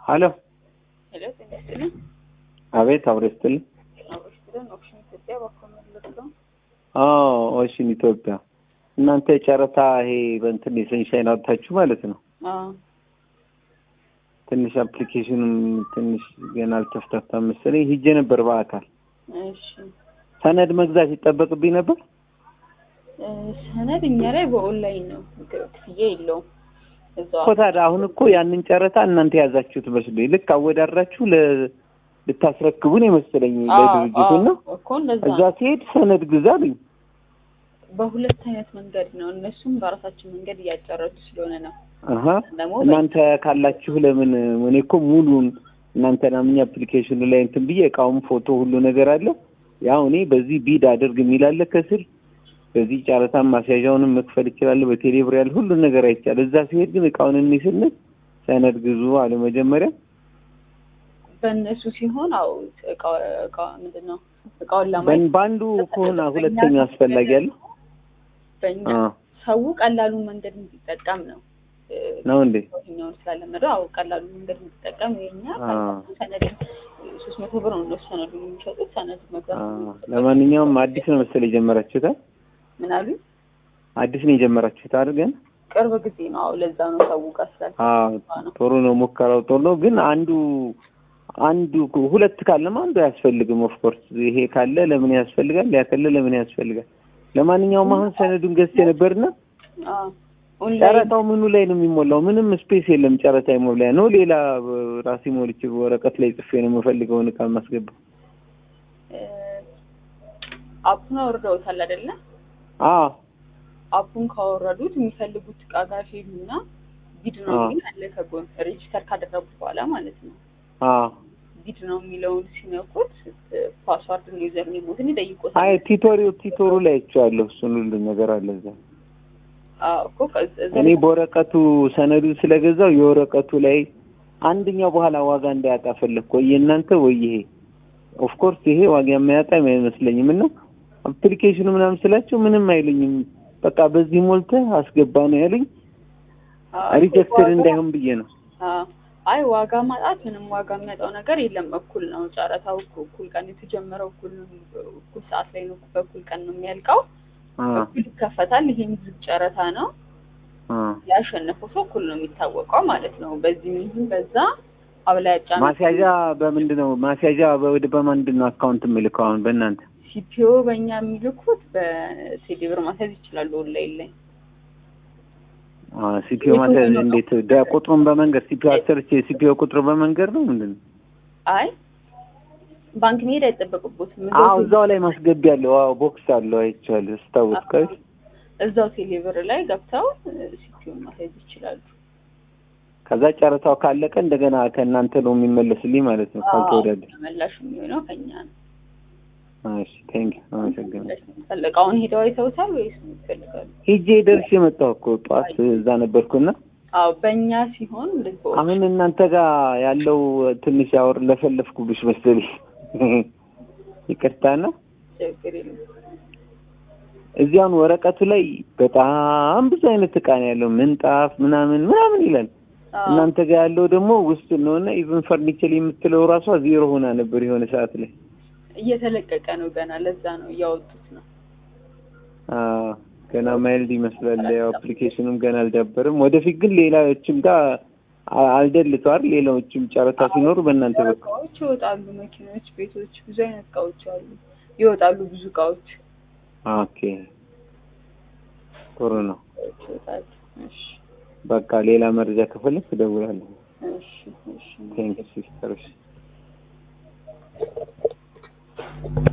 ሀሎ ሄሎ ጤና ይስጥልኝ። አቤት አብሮ ይስጥልኝ። አብሮ ይስጥልን። ኦፕሽን ኢትዮጵያ ባኮመለስ ነው። አዎ ኦሽን ኢትዮጵያ እናንተ ጨረታ ይሄ በእንትን የሰንሻይን አውጥታችሁ ማለት ነው። አዎ ትንሽ አፕሊኬሽኑም ትንሽ ገና አልተፍታታም መሰለኝ። ሂጄ ነበር በአካል እሺ። ሰነድ መግዛት ይጠበቅብኝ ነበር። እ፣ ሰነድ እኛ ላይ በኦንላይን ነው ክፍያ የለውም። እዛው እኮ ታዲያ አሁን እኮ ያንን ጨረታ እናንተ የያዛችሁት መስሎኝ ልክ አወዳድራችሁ ለ ልታስረክቡን የመሰለኝ አዎ፣ ለድርጅቱ እና አዎ፣ እኮ እንደዛ እዛ ነው። ሲሄድ ሰነድ ግዛ አሉኝ። በሁለት አይነት መንገድ ነው። እነሱም በራሳችን መንገድ እያጨረሱ ስለሆነ ነው። አሀ ደግሞ እናንተ ካላችሁ ለምን እኔ እኮ ሙሉን እናንተ ናምኛ አፕሊኬሽኑ ላይ እንትን ብዬ እቃውም ፎቶ ሁሉ ነገር አለ። ያው እኔ በዚህ ቢድ አድርግ የሚላለ ከስር በዚህ ጨረታም ማስያዣውንም መክፈል ይችላለሁ። በቴሌብር ያለ ሁሉን ነገር አይቻል። እዛ ሲሄድ ግን እቃውን እኔ ስንል ሰነድ ግዙ አለ መጀመሪያ። በእነሱ ሲሆን አው እቃ እቃ ምንድን ነው እቃውን ለማየት በን- በአንዱ ከሆነ ሁለተኛ አስፈላጊ አለ በእኛ አ ሰው ቀላሉን መንገድ እንዲጠቀም ነው እ፣ ነው እንዴ? ይኸኛውን ስላለመደው አዎ ቀላሉን መንገድ እንዲጠቀም የኛ አ ሰነድ ሶስት መቶ ብር ነው እነሱ ሰነዱ የሚሸጡት ሰነድ አ መግዛት ለማንኛውም አዲስ ነው መሰለኝ የጀመራችሁት አይደል? ምን አሉ አዲስ ነው የጀመራችሁት አይደል? ግን ቅርብ ጊዜ ነው አዎ ለዛ ነው ሰው ጋር ስላል አዎ ነው ጥሩ ነው። ሙከራው ጥሩ ነው። ግን አንዱ አንዱ ሁለት ካለም አንዱ አያስፈልግም። ኦፍ ኮርስ ይሄ ካለ ለምን ያስፈልጋል? ያ ካለ ለምን ያስፈልጋል? ለማንኛውም አሁን ሰነዱን ገዝቼ ነበርና አዎ ኦንላይን ጨረታው ምኑ ላይ ነው የሚሞላው? ምንም ስፔስ የለም። ጨረታ የሞላ ነው። ሌላ ራሴ ሞልቼ ወረቀት ላይ ጽፌ ነው የምፈልገውን እቃ የማስገባው። አፑን አውርደውታል አይደለ? አዎ አፑን ካወረዱት የሚፈልጉት እቃ ጋር ሄዱና ቢድ ነው አዎ። የሚል አለ ከጎን ሬጂስተር ካደረጉት በኋላ ማለት ነው። አዎ ቢድ ነው የሚለውን ሲነኩት ፓስዋርድ ነው ዩዘር ኔሞትን ይጠይቆታል። አይ ቲቶሪው ቲቶሩ ላይ አይቼዋለሁ። እሱን ሁሉ ነገር አለ እዛ። አዎ እኮ ከዛ- እዛ እኔ በወረቀቱ ሰነዱን ስለገዛው የወረቀቱ ላይ አንደኛው በኋላ ዋጋ እንዳያጣ ፈለግኩ። ወይ የእናንተ ወይ ይሄ ኦፍ ኮርስ ይሄ ዋጋ የማያጣ አይመስለኝም። እና አፕሊኬሽኑ ምናምን ስላቸው ምንም አይሉኝም። በቃ በዚህ ሞልተህ አስገባ ነው ያሉኝ። አዎ፣ ሪጀክትድ ዋጋ- እንዳይሆን ብዬ ነው። አዎ። አይ ዋጋ ማጣት ምንም ዋጋ የሚያጣው ነገር የለም። እኩል ነው ጨረታው እኩ- እኩል ቀን የተጀመረው እኩል እኩል ሰዓት ላይ ነው በእኩል ቀን ነው የሚያልቀው። አ እኩል ይከፈታል። ይሄም ዝግ ጨረታ ነው። አ ያሸነፈው ሰው እኩል ነው የሚታወቀው ማለት ነው። በዚህ ይሁን በዛ አብላጫ ማስያዣ በምንድን ነው ማስያዣ በወደ በማንድን ነው አካውንት የምልከው አሁን በእናንተ ሲፒኦ በእኛ የሚልኩት በቴሌብር ማስያዝ ይችላሉ ኦንላይን ላይ ሲፒኦ ማለት እንዴት ደ- ቁጥሩን በመንገድ ሲፒኦ አሰርቼ ሲፒኦ ቁጥሩ በመንገድ ነው ምንድን ነው? አይ ባንክ መሄድ አይጠበቅቦትም። አዎ እዛው ላይ ማስገቢያ አለው። አዎ ቦክስ አለው አይቼዋለሁ። ስታወስ ከቤት እዛው ቴሌብር ላይ ገብተው ሲፒኦ ማስያዝ ይችላሉ። ከዛ ጨረታው ካለቀ እንደገና ከእናንተ ነው የሚመለስልኝ ማለት ነው ካልተወዳደር። ተመላሹ የሚሆነው ከኛ ነው። እሺ ቴንክ ዩ አመሰግናለሁ። ፈለቃውን ሄደው አይተውታል ወይስ ምን ይፈልጋሉ? ሂጄ ደርሼ መጣሁ እኮ ጠዋት እዛ ነበርኩና አዎ በእኛ ሲሆን እንደዚህ አሁን እናንተ ጋር ያለው ትንሽ ያወር ለፈለፍኩብሽ መሰለኝ ይቅርታና ችግር የለም። እዚያውን ወረቀቱ ላይ በጣም ብዙ አይነት እቃ ነው ያለው ምንጣፍ ምናምን ምናምን ይላል። አዎ እናንተ ጋር ያለው ደግሞ ውስጥ ነውና ኢቭን ፈርኒቸር የምትለው ራሷ ዜሮ ሆና ነበር የሆነ ሰዓት ላይ። እየተለቀቀ ነው ገና። ለዛ ነው እያወጡት ነው። አዎ ገና ማይልድ ይመስላል። ያው አፕሊኬሽኑም ገና አልዳበርም። ወደፊት ግን ሌላዎችም ጋር አ- አልደልቷል። ሌላዎችም ጨረታ ሲኖሩ በእናንተ በኩል እቃዎች ይወጣሉ። መኪኖች፣ ቤቶች፣ ብዙ አይነት እቃዎች አሉ። ይወጣሉ ብዙ እቃዎች ኦኬ ጥሩ ነው። ይወጣሉ። እሺ በቃ ሌላ መረጃ ከፈለክ እደውላለሁ። እሺ እሺ ቴንክ ሲስተር።